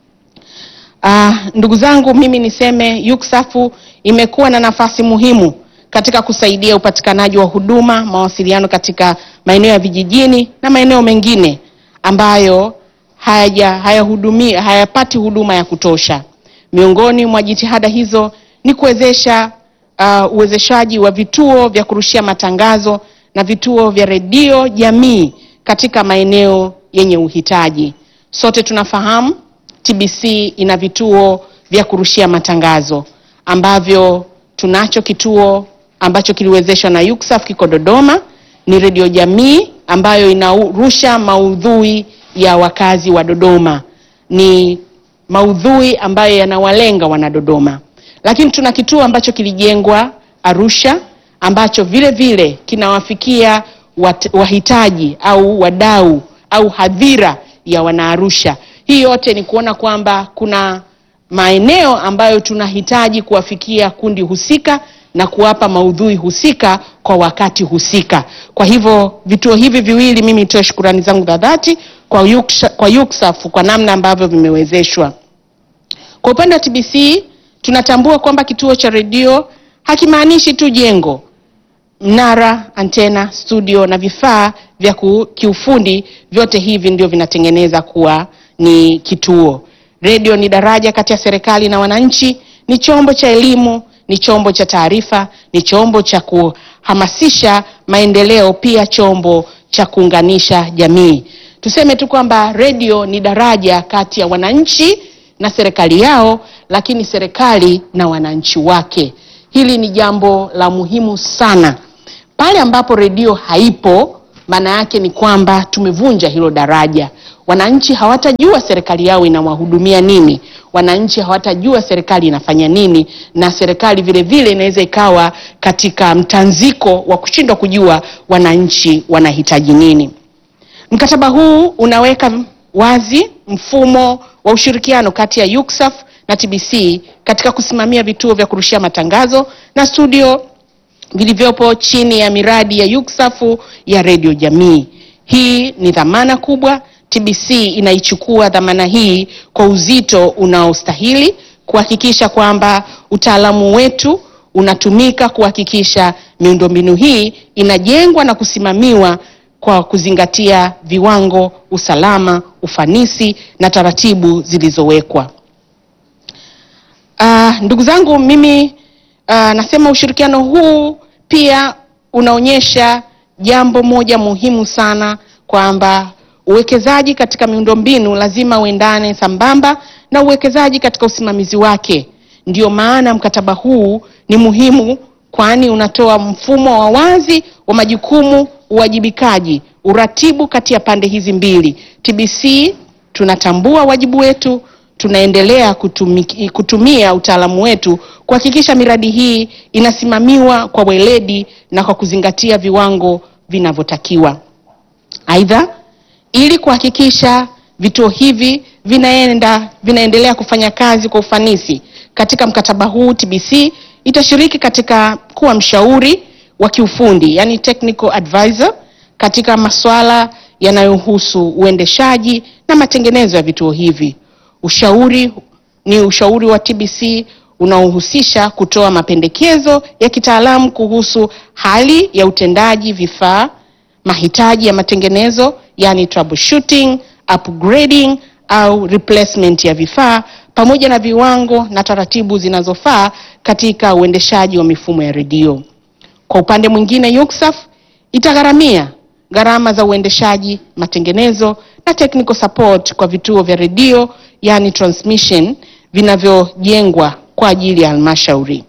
Uh, ndugu zangu, mimi niseme UCSAF imekuwa na nafasi muhimu katika kusaidia upatikanaji wa huduma mawasiliano katika maeneo ya vijijini na maeneo mengine ambayo hayaja hayahudumia hayapati huduma ya kutosha. Miongoni mwa jitihada hizo ni kuwezesha uh, uwezeshaji wa vituo vya kurushia matangazo na vituo vya redio jamii katika maeneo yenye uhitaji. Sote tunafahamu TBC ina vituo vya kurushia matangazo ambavyo tunacho kituo ambacho kiliwezeshwa na UCSAF kiko Dodoma, ni redio jamii ambayo inarusha maudhui ya wakazi wa Dodoma, ni maudhui ambayo yanawalenga wanadodoma. Lakini tuna kituo ambacho kilijengwa Arusha ambacho vile vile kinawafikia wat, wahitaji au wadau au hadhira ya wanaarusha. Hii yote ni kuona kwamba kuna maeneo ambayo tunahitaji kuwafikia kundi husika na kuwapa maudhui husika kwa wakati husika. Kwa hivyo vituo hivi viwili, mimi nitoe shukurani zangu za dhati kwa UCSAF, kwa UCSAF kwa namna ambavyo vimewezeshwa. Kwa upande wa TBC tunatambua kwamba kituo cha redio hakimaanishi tu jengo, mnara, antena, studio na vifaa vya ku- kiufundi, vyote hivi ndio vinatengeneza kuwa ni kituo. Redio ni daraja kati ya serikali na wananchi, ni chombo cha elimu, ni chombo cha taarifa, ni chombo cha kuhamasisha maendeleo, pia chombo cha kuunganisha jamii. Tuseme tu kwamba redio ni daraja kati ya wananchi na serikali yao, lakini serikali na wananchi wake. Hili ni jambo la muhimu sana. Pale ambapo redio haipo, maana yake ni kwamba tumevunja hilo daraja. Wananchi hawatajua serikali yao inawahudumia nini, wananchi hawatajua serikali inafanya nini, na serikali vile vile inaweza ikawa katika mtanziko wa kushindwa kujua wananchi wanahitaji nini. Mkataba huu unaweka wazi mfumo wa ushirikiano kati ya UCSAF na TBC katika kusimamia vituo vya kurushia matangazo na studio vilivyopo chini ya miradi ya UCSAF ya redio jamii. Hii ni dhamana kubwa. TBC inaichukua dhamana hii kwa uzito unaostahili kuhakikisha kwamba utaalamu wetu unatumika kuhakikisha miundombinu hii inajengwa na kusimamiwa kwa kuzingatia viwango, usalama, ufanisi na taratibu zilizowekwa. Uh, ndugu zangu mimi uh, nasema ushirikiano huu pia unaonyesha jambo moja muhimu sana kwamba uwekezaji katika miundombinu lazima uendane sambamba na uwekezaji katika usimamizi wake. Ndio maana mkataba huu ni muhimu kwani unatoa mfumo wa wazi wa majukumu, uwajibikaji, uratibu kati ya pande hizi mbili. TBC tunatambua wajibu wetu, tunaendelea kutumiki, kutumia utaalamu wetu kuhakikisha miradi hii inasimamiwa kwa weledi na kwa kuzingatia viwango vinavyotakiwa. Aidha, ili kuhakikisha vituo hivi vinaenda vinaendelea kufanya kazi kwa ufanisi katika mkataba huu, TBC itashiriki katika kuwa mshauri wa kiufundi, yani technical advisor katika masuala yanayohusu uendeshaji na matengenezo ya vituo hivi. Ushauri ni ushauri wa TBC unaohusisha kutoa mapendekezo ya kitaalamu kuhusu hali ya utendaji vifaa, mahitaji ya matengenezo, yani troubleshooting, upgrading au replacement ya vifaa pamoja na viwango na taratibu zinazofaa katika uendeshaji wa mifumo ya redio. Kwa upande mwingine, UCSAF itagharamia gharama za uendeshaji, matengenezo na technical support kwa vituo vya redio yani transmission vinavyojengwa kwa ajili ya halmashauri.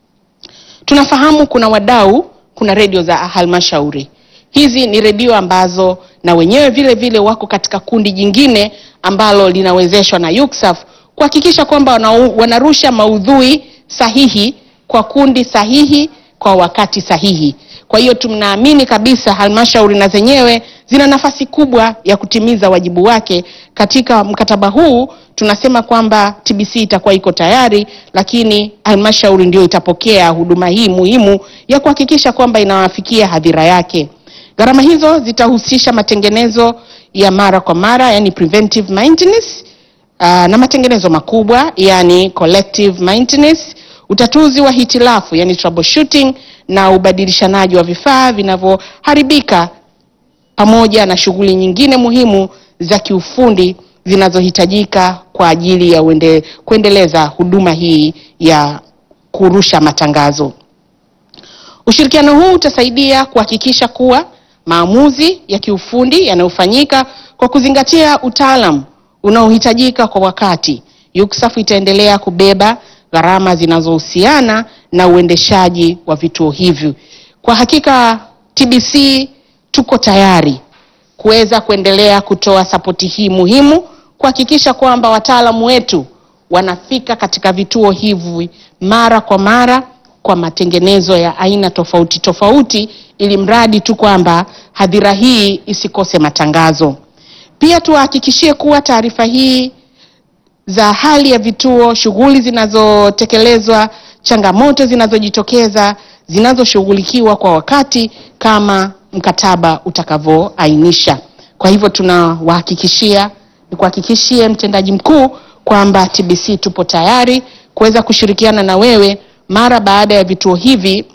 Tunafahamu kuna wadau, kuna redio za halmashauri. Hizi ni redio ambazo na wenyewe vile vile wako katika kundi jingine ambalo linawezeshwa na UCSAF kuhakikisha kwamba wana, wanarusha maudhui sahihi kwa kundi sahihi kwa wakati sahihi. Kwa hiyo tunaamini kabisa halmashauri na zenyewe zina nafasi kubwa ya kutimiza wajibu wake katika mkataba huu. Tunasema kwamba TBC itakuwa iko tayari, lakini halmashauri ndio itapokea huduma hii muhimu ya kuhakikisha kwamba inawafikia hadhira yake. Gharama hizo zitahusisha matengenezo ya mara kwa mara, yani preventive maintenance, uh, na matengenezo makubwa, yani collective maintenance, utatuzi wa hitilafu, yani troubleshooting na ubadilishanaji wa vifaa vinavyoharibika pamoja na shughuli nyingine muhimu za kiufundi zinazohitajika kwa ajili ya uende, kuendeleza huduma hii ya kurusha matangazo. Ushirikiano huu utasaidia kuhakikisha kuwa maamuzi ya kiufundi yanayofanyika kwa kuzingatia utaalamu unaohitajika kwa wakati. UCSAF itaendelea kubeba gharama zinazohusiana na uendeshaji wa vituo hivi. Kwa hakika TBC tuko tayari kuweza kuendelea kutoa sapoti hii muhimu kuhakikisha kwamba wataalamu wetu wanafika katika vituo hivi mara kwa mara kwa matengenezo ya aina tofauti tofauti, ili mradi tu kwamba hadhira hii isikose matangazo. Pia tuwahakikishie kuwa taarifa hii za hali ya vituo, shughuli zinazotekelezwa, changamoto zinazojitokeza zinazoshughulikiwa kwa wakati kama mkataba utakavyoainisha. Kwa hivyo tunawahakikishia, nikuhakikishie mtendaji mkuu kwamba TBC tupo tayari kuweza kushirikiana na wewe mara baada ya vituo hivi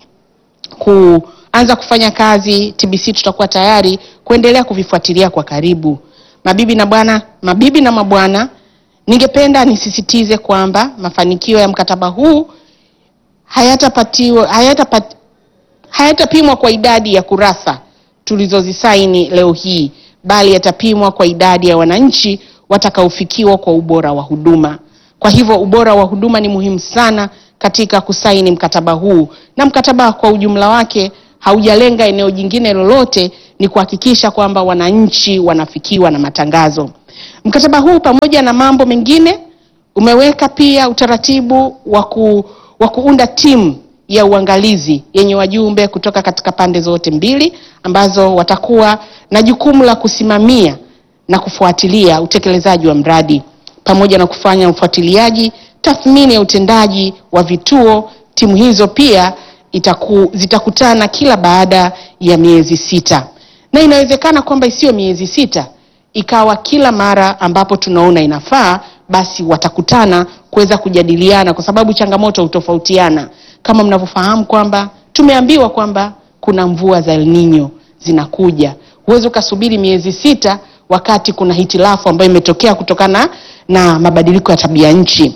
kuanza kufanya kazi. TBC tutakuwa tayari kuendelea kuvifuatilia kwa karibu. Mabibi na bwana, mabibi na mabwana, ningependa nisisitize kwamba mafanikio ya mkataba huu hayatapatiwa hayatapat, hayatapimwa kwa idadi ya kurasa tulizozisaini leo hii, bali yatapimwa kwa idadi ya wananchi watakaofikiwa kwa ubora wa huduma. Kwa hivyo ubora wa huduma ni muhimu sana katika kusaini mkataba huu, na mkataba kwa ujumla wake haujalenga eneo jingine lolote, ni kuhakikisha kwamba wananchi wanafikiwa na matangazo. Mkataba huu pamoja na mambo mengine umeweka pia utaratibu wa ku, wa kuunda timu ya uangalizi yenye wajumbe kutoka katika pande zote mbili ambazo watakuwa na jukumu la kusimamia na kufuatilia utekelezaji wa mradi pamoja na kufanya ufuatiliaji, tathmini ya utendaji wa vituo. Timu hizo pia itaku, zitakutana kila baada ya miezi sita, na inawezekana kwamba isiyo miezi sita, ikawa kila mara ambapo tunaona inafaa, basi watakutana kuweza kujadiliana, kwa sababu changamoto hutofautiana. Kama mnavyofahamu kwamba tumeambiwa kwamba kuna mvua za El Nino zinakuja, huwezi ukasubiri miezi sita wakati kuna hitilafu ambayo imetokea kutokana na mabadiliko ya tabia nchi.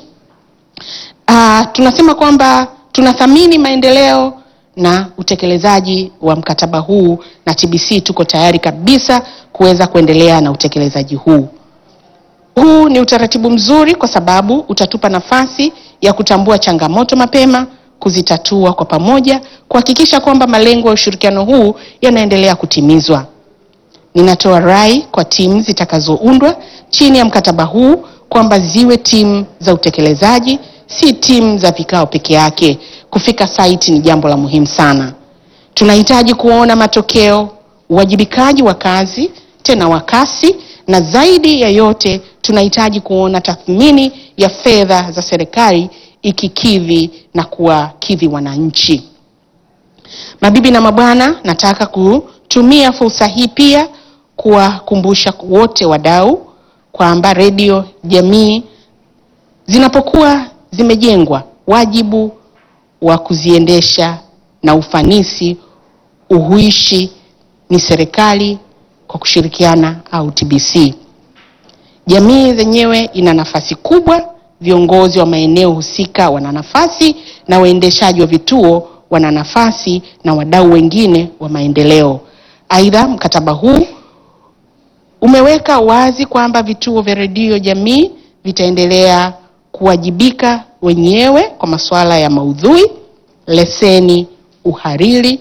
Ah, tunasema kwamba tunathamini maendeleo na utekelezaji wa mkataba huu na TBC tuko tayari kabisa kuweza kuendelea na utekelezaji huu. Huu ni utaratibu mzuri kwa sababu utatupa nafasi ya kutambua changamoto mapema, kuzitatua kwa pamoja, kuhakikisha kwamba malengo ya ushirikiano huu yanaendelea kutimizwa. Ninatoa rai kwa timu zitakazoundwa chini ya mkataba huu kwamba ziwe timu za utekelezaji, si timu za vikao peke yake. Kufika site ni jambo la muhimu sana. Tunahitaji kuona matokeo, uwajibikaji wa kazi, tena wa kasi, na zaidi ya yote tunahitaji kuona tathmini ya fedha za serikali ikikidhi na kuwakidhi wananchi. Mabibi na mabwana, nataka kutumia fursa hii pia kuwakumbusha wote wadau kwamba redio jamii zinapokuwa zimejengwa, wajibu wa kuziendesha na ufanisi uhuishi ni serikali kwa kushirikiana au TBC. Jamii zenyewe ina nafasi kubwa, viongozi wa maeneo husika wana nafasi, na waendeshaji wa vituo wana nafasi, na wadau wengine wa maendeleo. Aidha, mkataba huu umeweka wazi kwamba vituo vya redio jamii vitaendelea kuwajibika wenyewe kwa masuala ya maudhui, leseni, uhariri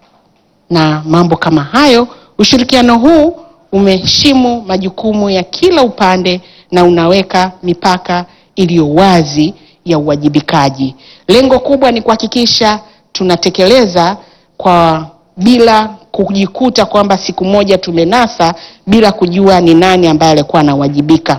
na mambo kama hayo. Ushirikiano huu umeheshimu majukumu ya kila upande na unaweka mipaka iliyo wazi ya uwajibikaji. Lengo kubwa ni kuhakikisha tunatekeleza kwa bila kujikuta kwamba siku moja tumenasa bila kujua ni nani ambaye alikuwa anawajibika.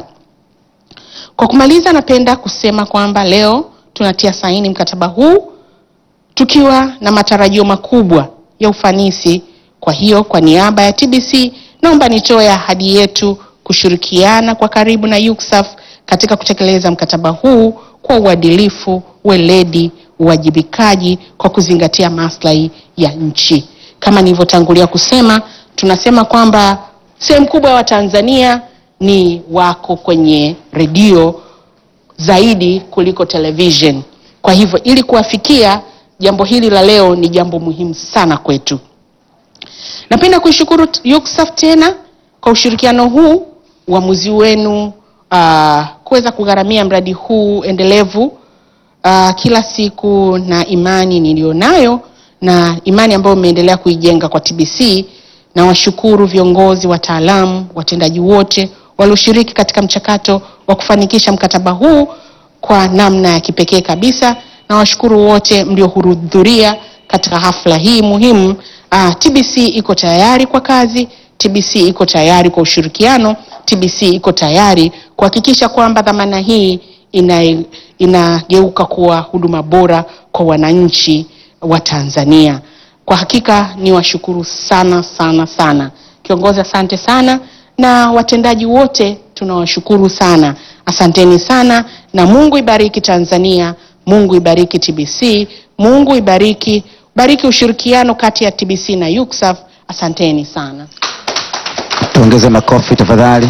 Kwa kumaliza, napenda kusema kwamba leo tunatia saini mkataba huu tukiwa na matarajio makubwa ya ufanisi. Kwa hiyo, kwa niaba ya TBC naomba nitoe ahadi yetu kushirikiana kwa karibu na UCSAF katika kutekeleza mkataba huu kwa uadilifu, weledi, uwajibikaji kwa kuzingatia maslahi ya nchi. Kama nilivyotangulia kusema, tunasema kwamba sehemu kubwa ya Watanzania ni wako kwenye redio zaidi kuliko television. Kwa hivyo ili kuwafikia, jambo hili la leo ni jambo muhimu sana kwetu. Napenda kuishukuru UCSAF tena kwa ushirikiano huu, uamuzi wenu uh, kuweza kugharamia mradi huu endelevu uh, kila siku, na imani niliyonayo na imani ambayo umeendelea kuijenga kwa TBC. Na washukuru viongozi, wataalamu, watendaji wote walioshiriki katika mchakato wa kufanikisha mkataba huu kwa namna ya kipekee kabisa. Na washukuru wote mliohudhuria katika hafla hii muhimu. Uh, TBC iko tayari kwa kazi. TBC iko tayari kwa ushirikiano. TBC iko tayari kuhakikisha kwamba dhamana hii ina inageuka kuwa huduma bora kwa wananchi wa Tanzania. Kwa hakika ni washukuru sana sana sana. Kiongozi, asante sana, na watendaji wote tunawashukuru sana. Asanteni sana, na Mungu ibariki Tanzania, Mungu ibariki TBC, Mungu ibariki bariki ushirikiano kati ya TBC na UCSAF. Asanteni sana. Tuongeze makofi tafadhali.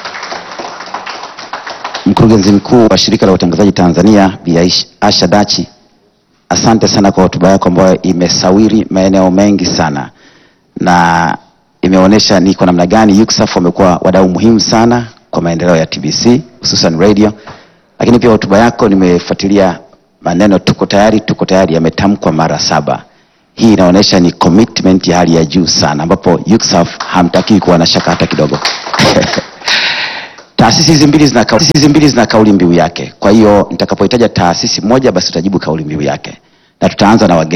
Mkurugenzi mkuu wa shirika la utangazaji Tanzania Bi Aish- Asha Dachi, asante sana kwa hotuba yako ambayo imesawiri maeneo mengi sana na imeonyesha ni kwa namna gani UCSAF wamekuwa wadau muhimu sana kwa maendeleo ya TBC hususan radio. Lakini pia hotuba yako nimefuatilia maneno tuko tayari, tuko tayari yametamkwa mara saba. Hii inaonyesha ni commitment ya hali ya juu sana, ambapo UCSAF hamtakii kuwa na shaka hata kidogo. Taasisi hizi mbili zina kauli, hizi mbili zina kauli mbiu yake. Kwa hiyo nitakapohitaja taasisi moja, basi tutajibu kauli mbiu yake, na tutaanza na wageni.